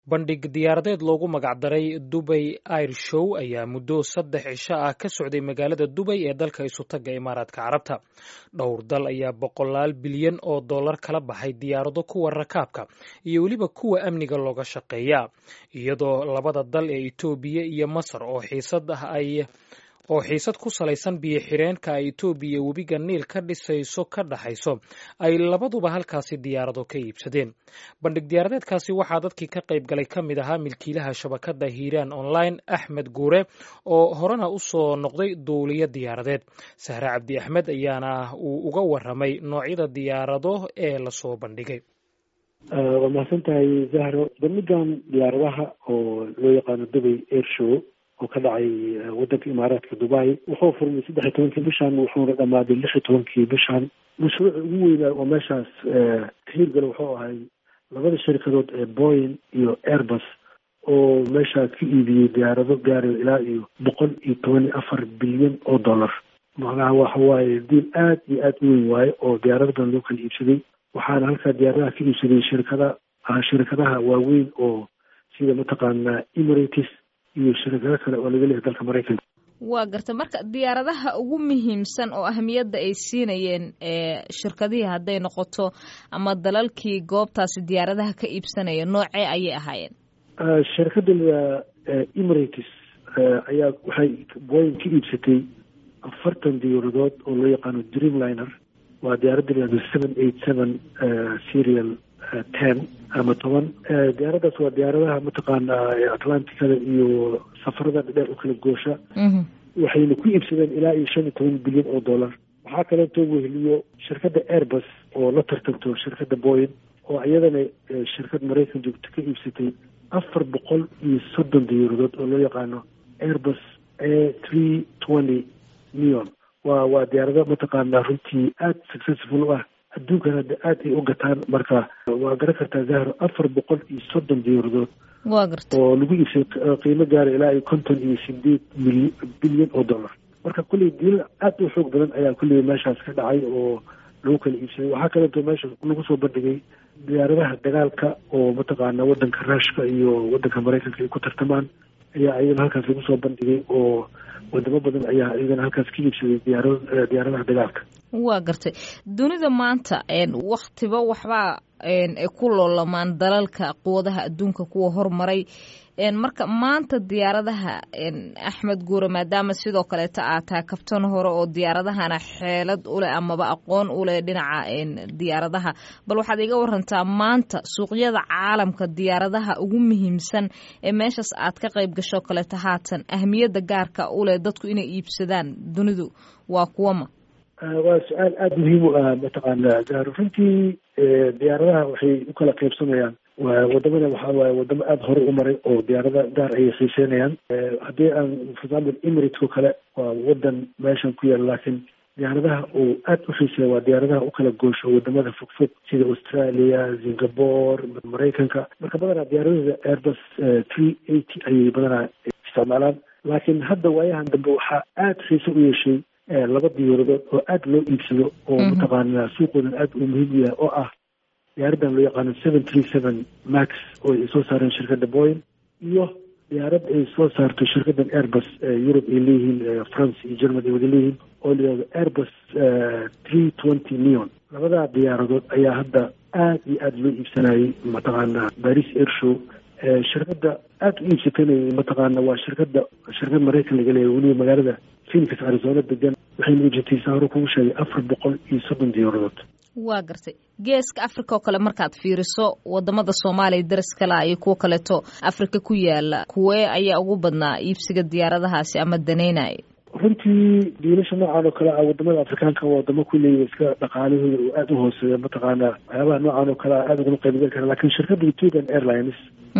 bandhig diyaaradeed loogu magacdaray dubay air show ayaa muddo saddex cisho ah ka socday magaalada dubay ee dalka isutaga imaaraadka carabta dhowr dal ayaa boqolaal bilyan oo dollar kala baxay diyaarado kuwa rakaabka iyo weliba kuwa amniga looga shaqeeya iyadoo labada dal ee etoobiya iyo masar oo xiisad ah ay oo xiisad ku salaysan biyo xireenka ay etoobiya webiga niil ka dhisayso ka dhaxayso ay labaduba halkaasi diyaarado ka iibsadeen bandhig diyaaradeedkaasi waxaa dadkii ka qayb galay ka mid ahaa milkiilaha shabakadda hiiraan online axmed guure oo horena u soo noqday duuliyo diyaaradeed sahre cabdi axmed ayaana uu uga waramay noocyada diyaarado ee lasoo bandhigay waa mahadsan tahay zahro bandhigan diyaaradaha oo loo yaqaano dubay air show oo ka dhacay wadanka imaaraadka dubai wuxuu furmay saddex iyo tobankii bishan wuxuuna dhamaaday lix iyo tobankii bishan mashruuca ugu weynaa oo meeshaas hiirgala wuxuu ahay labada shirkadood ee boyin iyo airbus oo meeshaa ka iibiyey diyaarado gaarayo ilaa iyo boqol iyo toban iyo afar bilyan oo dollar macnaha waxa waaye diil aad iyo aad u weyn waaye oo diyaarado badan loo kala iibsaday waxaana halkaa diyaaradaha ka iibsaday shirkada shirkadaha waaweyn oo sida mataqaanaa emirates iyo shirkado kale oo laga leehay dalka maraykanka waa garta marka diyaaradaha ugu muhiimsan oo ahmiyadda ay siinayeen shirkadihii hadday noqoto ama dalalkii goobtaasi diyaaradaha ka iibsanaya noocee ayay ahaayeen shirkadda emirates ayaa waxay boyin ka iibsatay afartan diyaaradood oo loo yaqaano dreamliner waa diyaaradda layado seven eight seven serial ten ama toban diyaaraddaas waa diyaaradaha mataqaanaa atlanticada iyo safarada dheer u kala goosha waxayna ku iibsadeen ilaa iyo shan iyo toban bilyan oo dollar waxaa kaleetoo weheliyo shirkadda airbus oo la tartanto shirkadda boyin oo iyadana shirkad maraykan joogto ka iibsatay afar boqol iyo soddon diyaaradood oo loo yaqaano airbus a three twenty neon waa waa diyaarado mataqaanaa runtii aada successful u ah adduunkan hadda aada ay u gataan marka waa garan kartaa zahro afar boqol iyo soddon diyaaradood waa garta oo lagu iibsay qiimo gaara ilaa iyo konton iyo sideed mil bilyan oo dollar marka kulley diilal aada u xoog badan ayaa kulley meeshaas ka dhacay oo lagu kala iibsaday waxaa kaleeto meesha lagu soo bandhigay diyaaradaha dagaalka oo mataqaana wadanka ruushka iyo wadanka maraykanka ay ku tartamaan ayaa iyagana halkaas lagu soo bandhigay oo wadamo badan ayaa iyagana halkaas ka iibsaday diyaara diyaaradaha dagaalka waa gartay dunida maanta waktiba waxbaa ay ku loolamaan dalalka quwadaha adduunka kuwa hormaray marka maanta diyaaradaha axmed guure maadaama sidoo kaleeta aad tahay kabtan hore oo diyaaradahana xeelad uleh amaba aqoon uleh dhinaca diyaaradaha bal waxaad iga warantaa maanta suuqyada caalamka diyaaradaha ugu muhiimsan ee meeshaas aad ka qayb gasho kaleeta haatan ahmiyadda gaarka uleh dadku inay iibsadaan dunidu waa kuwama waa su-aal aada muhiim u ah mataqaana zahro runtii diyaaradaha waxay u kala qaybsamayaan wadamada waxaa waaye wadamo aada hore u maray oo diyaarada gaar ayay xiiseynayaan haddii aan for example emirates o kale waa wadan meeshan ku yaala laakiin diyaaradaha uu aada u xiiseeya waa diyaaradaha u kala goosho wadamada fogfog sida australia singapore maraykanka marka badanaa diyaaradada airbus three eighty ayay badanaa isticmaalaan laakiin hadda waayahan dambe waxaa aada xiise u yeeshay laba diyaaradood oo aada loo iibsado oo mataqaanaa suuqoodan aada uu muhiim u yahay oo ah diyaaraddan loo yaqaano seven three seven max oo ay soo saareen shirkadda boyin iyo diyaarad ay soo saarto shirkaddan airbus europe ay leeyihiin france iyo germany ay wada leeyihiin oo layihahdo airbus three twenty neon labadaa diyaaradood ayaa hadda aada iyo aada loo iibsanayay mataqaanaa paris air show shirkadda aada u iibsatanayay mataqaana waa shirkadda shirkad maraykan laga leeyahay weliba magaalada phoenix arizona degan waxayna iibsatay saa hore kugu sheegay afar boqol iyo soddon diyaaradood waa gartay geeska africa oo kale markaad fiiriso wadamada soomaaliya daris kala iyo kuwo kaleeto africa ku yaala kuwee ayaa ugu badnaa iibsiga diyaaradahaasi ama daneynaya runtii diilasha noocan oo kale ah wadamada afrikaanka wadamo kuleeya iska dhaqaalahooda oo aada u hooseeya mataqaanaa waxyaabaha noocan oo kale ah aada ugama qaybgali kara lakin shirkadda ethiopian airlines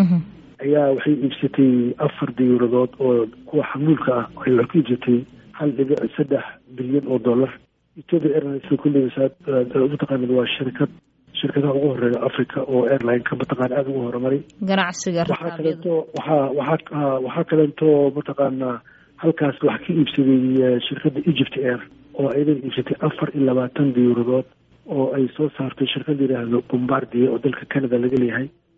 ayaa waxay iibsatay afar diyaaradood oo kuwa xamuulka ah ay wax ku iibsatay hal dhibic saddex bilyan oo dollar ethiopia airlines kulleyba saad mataqaanad waa shirkad shirkadaha ugu horeeya africa oo airline-ka mataqaana aada ugu horumaray ganacsiga waxaa kaleeto waxaa waxaa waxaa kaleeto mataqaanaa halkaas wax ka iibsaday shirkadda egypt air oo ayadana iibsatay afar iyo labaatan diyaaradood oo ay soo saartay shirkad yidhaahdo bombardier oo dalka canada laga leeyahay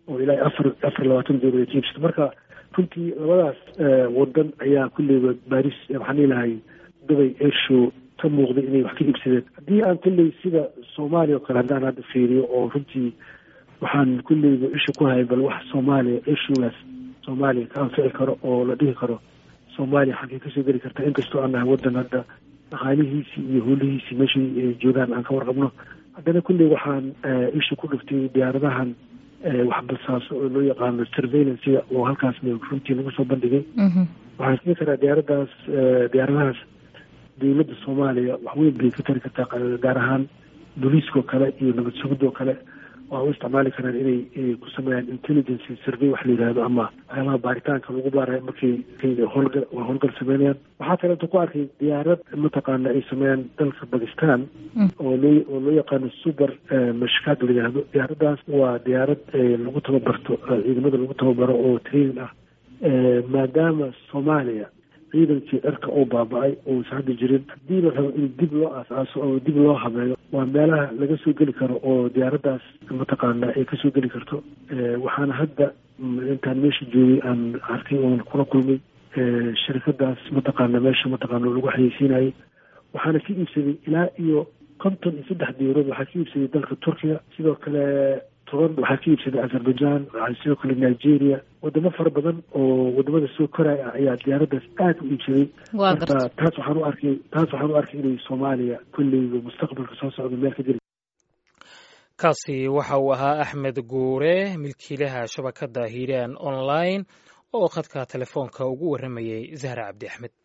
oo ilaa afar afar labaatan dowladeed ka iibsata marka runtii labadaas wadan ayaa kulleyba baris waxaan dhihilahay dubay airshow ka muuqday inay wax ka iibsadeen haddii aan kulley sida soomaaliya oo kale haddaan hadda fiiriyo oo runtii waxaan kulleyba isha ku hayay bal wax soomaaliya airshowgaas soomaaliya ka anfici karo oo la dhihi karo soomaaliya xaggay kasoo geli karta inkastoo aan nahay wadan hadda dhaqaalihiisii iyo howlihiisii meeshay joogaan aan ka warqabno haddana kulley waxaan isha ku dhiftay diyaaradahan waxbalsaaso oo loo yaqaano surveillancega oo halkaas runtii lagu soo bandhigay waxaan siin karaa diyaaraddaas diyaaradahaas dowladda soomaaliya waxweyn bay ka tari kartaa gaar ahaan booliiskao kale iyo nabad sugidoo kale waa u isticmaali karaan inay ku sameeyaan intelligence survey wax la yihahdo ama waxyaabaha baaritaanka lagu baarayo markay howlgal howlgal sameynayaan waxaa kaleeto ku arkay diyaarad mataqaana ay sameeyaan dalka bakistan oo loo oo loo yaqaano super mashkaad la yihahdo diyaaraddaas waa diyaarad lagu tababarto ciidamada lagu tababaro oo training ah maadaama soomaaliya ciidankii cirka uu baaba-ay uusan hadda jirin haddii la rabo in dib loo aas-aaso oo dib loo habeeyo waa meelaha laga soo geli karo oo diyaaraddaas mataqaana ay kasoo geli karto waxaana hadda intaan meesha joogay aan arkay oon kula kulmay shirkadaas mataqaana meesha mataqaana lagu xayeysiinayay waxaana ka iibsaday ilaa iyo konton iyo saddex diyaarood waxaa ka iibsaday dalka turkiya sidoo kale toban waxaa ka iibsaday azerbaijan sidoo kale nigeria wadamo fara badan oo wadamada soo koraya ah ayaa diyaaraddaas aada u iibsaday marka taas waxaan u arkay taas waxaan u arkay inay soomaaliya kolleyba mustaqbalka soo socda meel ka jiri kaasi waxa uu ahaa axmed guure milkiilaha shabakadda hiiraan online oo khadka telefoonka ugu warramayay zahra cabdi axmed